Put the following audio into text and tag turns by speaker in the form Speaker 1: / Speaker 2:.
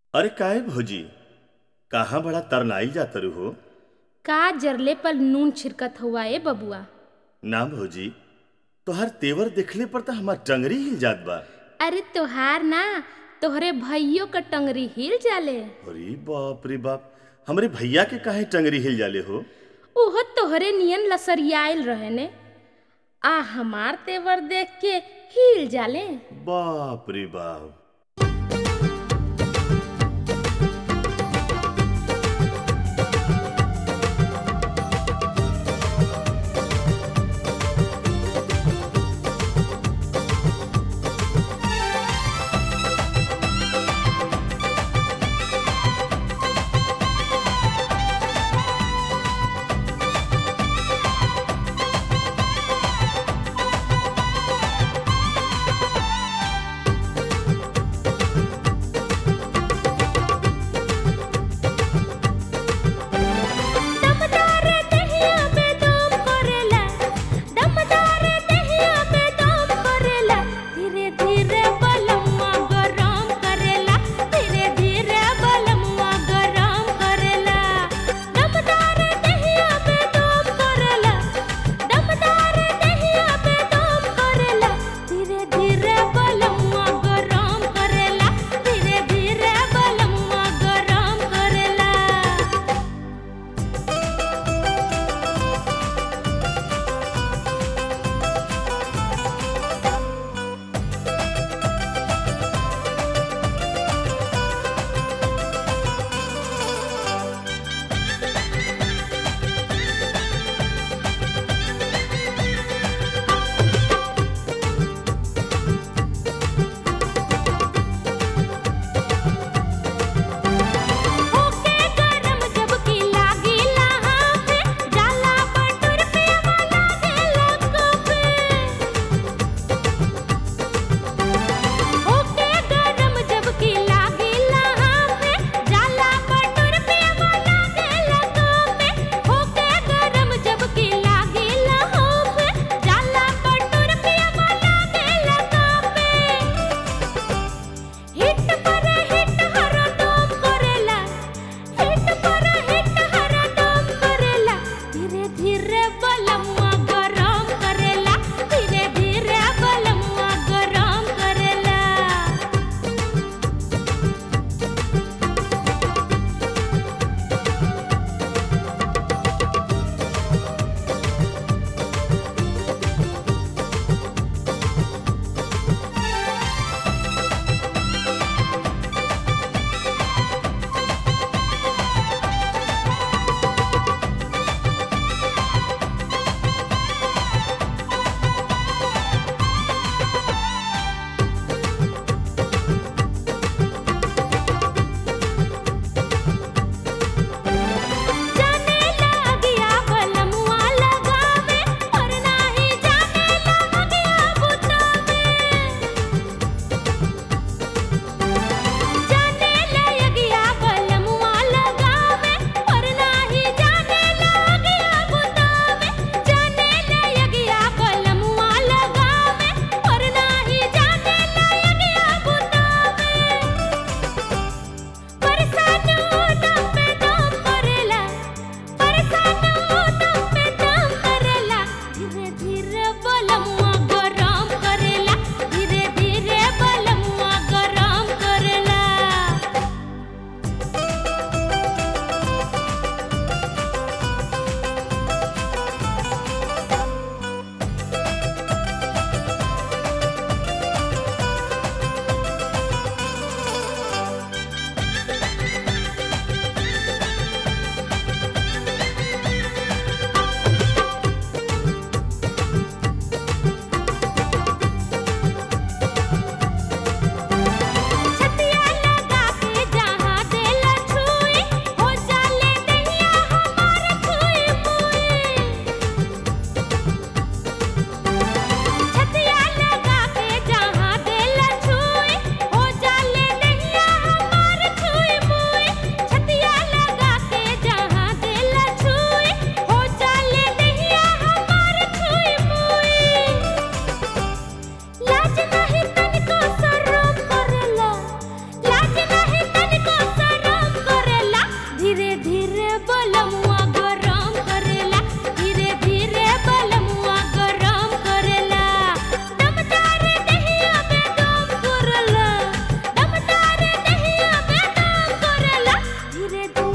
Speaker 1: अरे काहे भौजी कहाँ बड़ा तरनाइल जातरू हो
Speaker 2: का जरले पर नून छिड़कत हुआ ए बबुआ
Speaker 1: ना भौजी तोहर तेवर देखले पर तो हमार टंगरी हिल जात बा
Speaker 2: अरे तोहार ना तोहरे भइयो क टंगरी हिल जाले
Speaker 1: अरे बाप रे बाप हमरे भैया के काहे टंगरी हिल जाले हो
Speaker 2: ओहो तोहरे नियन लसरियाइल रहे ने आ हमार तेवर देख के हिल जाले
Speaker 1: बाप रे बाप
Speaker 3: रे दू